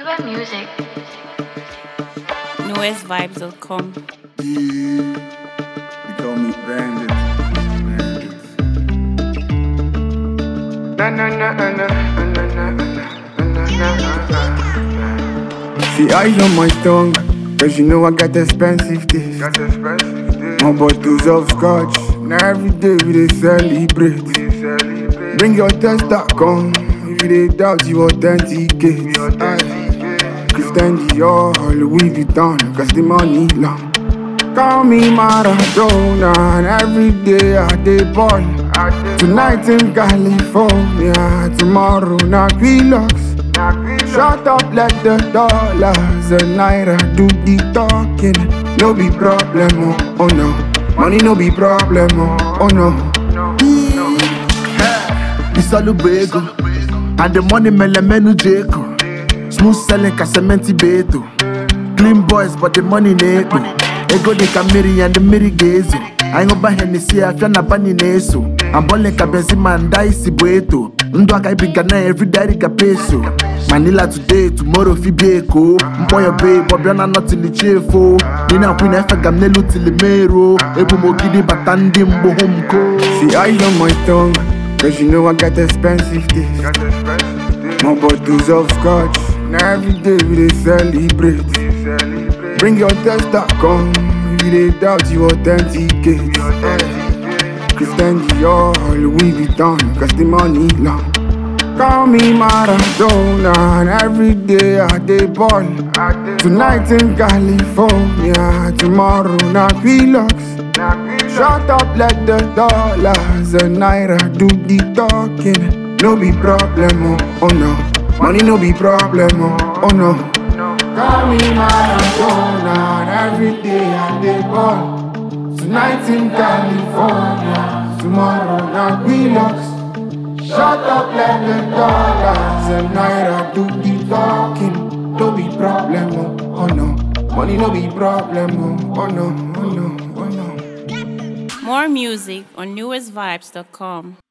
Pure music. newestvibes.com. Yeah, they call me Bandit. Bandit. Na na na na na na na na na na. See eyes on my tongue, cause you know I got expensive taste. Got expensive day. More bottles of scotch, now every day we dey celebrate. We celebrate. Bring your tester, come. If you dey doubt, you authenticate. Aye. Christian Dior, Louis Vuitton, cause the money long. Call me Maradona, and every day I dey ball. I did Tonight in California, tomorrow na Quilux. not be Shut up, let the dollars and naira do the talking. No be problem, oh, oh no. Money no be problem, oh, oh no. no. Isalubu ego And the money melemenu jeko Smooth selling ka cementi beto Clean boys but the money na-ekpo Ego dị ka mmiri and the mmiri ga-ezo Anyị ṅụba Hennessy afịa na bani na-eso Ambọle ka Benzema nda isi bụ eto Ndụ aka ibiga na everyday ka peso Manila today, tomorrow fi bi eko Mkpọ ya babe, ọbịa na nọtili chefo Dị na kwin efe ga m n'elu tili mero Ebu m ogidi bata ndị mgbo hụ m ko See eyes on my tongue, cause you know I got expensive taste. Got expensive day. More bottles of scotch, now every day we dey celebrate. We celebrate. Bring your tester, come. If you dey doubt, you authenticate. Christian Dior, Louis Vuitton, cause the money long. Call me Maradona, and every day I dey ball. I did Tonight in California, tomorrow na Quilux. not be Shut up, let the dollars and naira do the talking. No be problem, oh, oh no. Money no be problem, oh, oh no. no. Call me Maradona, and every day I dey ball. Tonight in California, tomorrow na Quilux. Shut up, let the dollars and naira do the talking. No be problem, oh, oh no. Money no be problem, oh, oh no, oh no, oh no. More music on newestvibes.com.